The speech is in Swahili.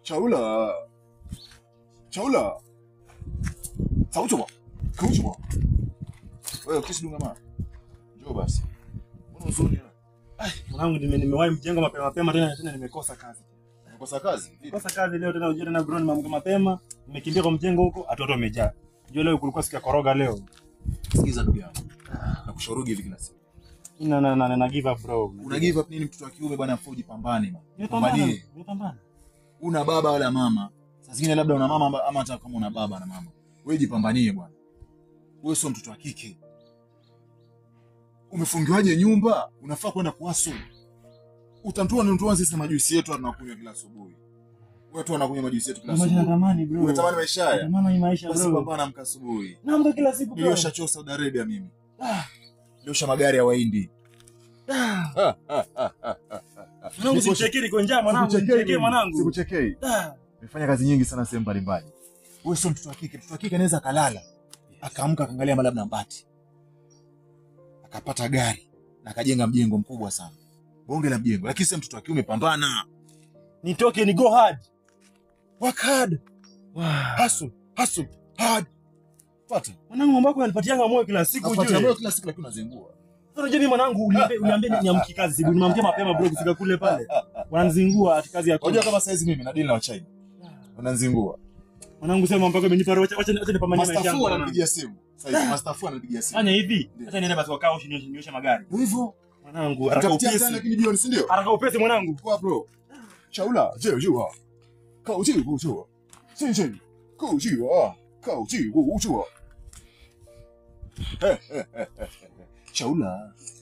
走了，走了，走什么？哭什么？wewe kesi dunga ma. Njoo basi. Mbona uzuri wewe? Mwanangu nime- nimewahi mjengo mapema mapema tena tena nimekosa kazi. Unakosa kazi? Vipi? Kosa kazi leo tena ujue tena bro nimeamka mapema, nimekimbia kwa mjengo huko, watu wote wamejaa. Unajua leo kulikuwa siku ya koroga leo. Sikiza ndugu yangu. Nakushauri hivi kila siku. Na na na, na give up bro. Una give up nini mtoto wa kiume bwana afuje jipambane bwana. Nimepambana. Pambanie. Nimepambana. Una baba wala mama. Saa zingine labda una mama amba- ama hata kama una baba na mama. Wewe jipambanie bwana. Wewe sio mtoto wa kike. Umefungiwaje nyumba? Unafaa kwenda kuwaso. Utamtoa ni mtoa sisi majuisi yetu tunakunywa kila asubuhi. Wewe tu unakunywa majuisi yetu kila Maisha asubuhi. natamani bro. Unatamani maisha haya? Natamani hii maisha Basi bro. pambana amka asubuhi. Naamka kila siku bro. Niliosha choo Saudi Arabia mimi. Niliosha magari ya Wahindi. Mwanangu simchekee niko njaa mwanangu. Simchekee mwanangu. Sikuchekei. Ah. Nimefanya kazi nyingi sana sehemu mbalimbali. Wewe sio mtoto wa kike. Mtoto wa kike anaweza akalala, akaamka akaangalia mara labda mbati, akapata gari na akajenga mjengo mkubwa sana, bonge la mjengo. Lakini sasa mtoto wa kiume, pambana, Nitoke ni go hard. work hard, hustle, hustle hard. Pata Mwanangu mambo yako yanipatianga moyo kila siku Nafuatia ujue. moyo kila siku, lakini unazingua. Unajua mimi mwanangu uniambie uniambie niamki kazi sibu nimamkia mapema bro kufika kule pale. Wananizingua ati kazi ya Unajua kama saizi mimi nadili na Wachina wananzingua. Mwanangu sema mpaka umenipa roho acha acha acha nipambanie maisha Master yangu. Fu mwanangu. ananipigia simu saizi, Master Fu ananipigia simu. Fanya hivi. Ndio. Acha niende basi wakao nioshe nioshe magari. Ndio hivyo, Mwanangu haraka utapitia sana upesi. lakini jioni, si ndio? Haraka upesi mwanangu. Kwa bro. 小了这就啊，口气不错，先生，口气啊，口气不错。嘿嘿嘿嘿嘿，小了，